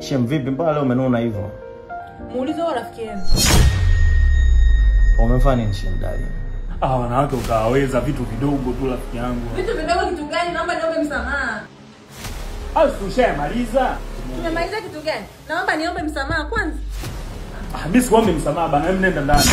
Shem, vipi mpaka leo umenuna hivyo? Muulize huyo rafiki yenu. Umefanya nini Shem darling? Ah, wanawake ukawaweza vitu vidogo tu rafiki yangu. Vitu vidogo kitu gani? Naomba niombe msamaha. Au ushamaliza? Tumemaliza kitu gani? Naomba niombe msamaha kwanza. Ah, mimi sikuombe msamaha bana, wewe nenda ndani.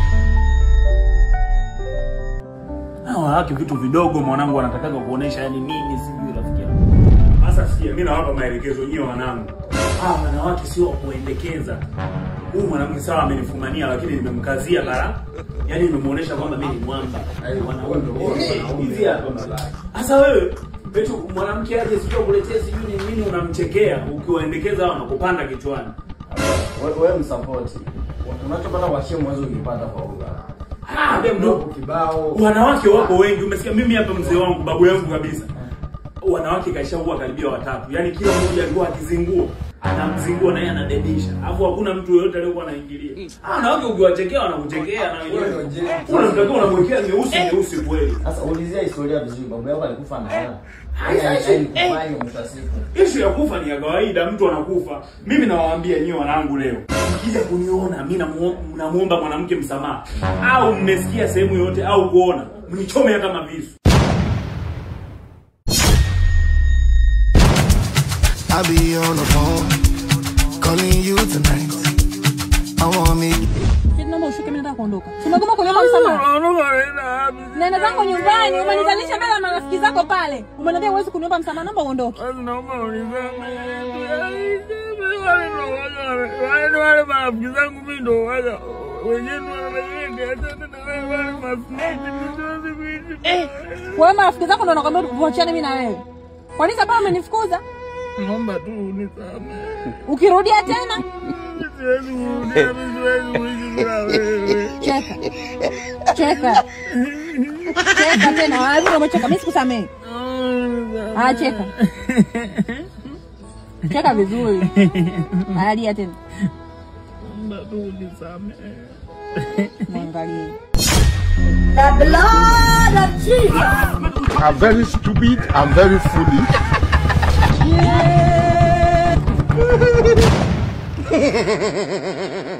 Ah, wanawake vitu vidogo mwanangu anatakaga kuonesha yani nini sijui rafiki yangu. Sasa sikia, mimi nawapa maelekezo nyewe wanangu. Ah, wanawake sio wa kuendekeza. Huyu mwanamke sawa amenifumania lakini nimemkazia bara. Yaani nimemuonesha kwamba mimi ni mwamba. Wanaume hizi hapa. Sasa wewe eti mwanamke aje sio kuletea sijui ni nini unamchekea ukiwaendekeza hao wanakupanda kichwani. Wewe wewe msupport. Unachopata kwa Shem uwezo ukipata kwa Uga. Ah, dem ndo Kibao. wanawake wako wengi. Umesikia mimi hapa mzee wangu babu yangu kabisa. Wanawake kaishaua karibia watatu. Yaani kila mmoja alikuwa akizingua anamzingua na yeye anadedisha. Alafu hakuna mtu yeyote aliyokuwa anaingilia. Ah, wanawake ukiwachekea wanakuchekea na wenyewe. Unamtakiwa unamwekea nyeusi nyeusi kweli. Sasa ulizia historia vizuri. Babu yako alikufa na hela. Hai, Yaani hai, alikufanya mwisho wa siku. Ishu ya kufa ni ya kawaida, mtu anakufa. Mimi nawaambia nyewe wanangu leo, mkija kuniona mimi namuo- namuomba mwanamke msamaha, au mmesikia sehemu yoyote au kuona, mnichome hata mavisu. I'll be on the phone calling you tonight. I want me. Kitu naomba ushuke mimi nataka kuondoka. Tumegoma kuniomba msamaha. Nenda zangu nyumbani, umenizalisha mbele ya marafiki zako pale. Umeniambia huwezi kuniomba msamaha, naomba uondoke. Wewe marafiki zako ndo wanakwambia tuachane mimi na wewe. Kwa nini sababu umenifukuza? Naomba tu unisamehe. Ukirudia tena Siwezi kurudia, mimi siwezi kuishi bila wewe. cheka. Cheka. Cheka tena, lazima umecheka, mimi sikusamehe. Ah, cheka. Cheka vizuri. Alia tena. Naomba tu unisamehe. Mwangalie. I'm very stupid. I'm very foolish.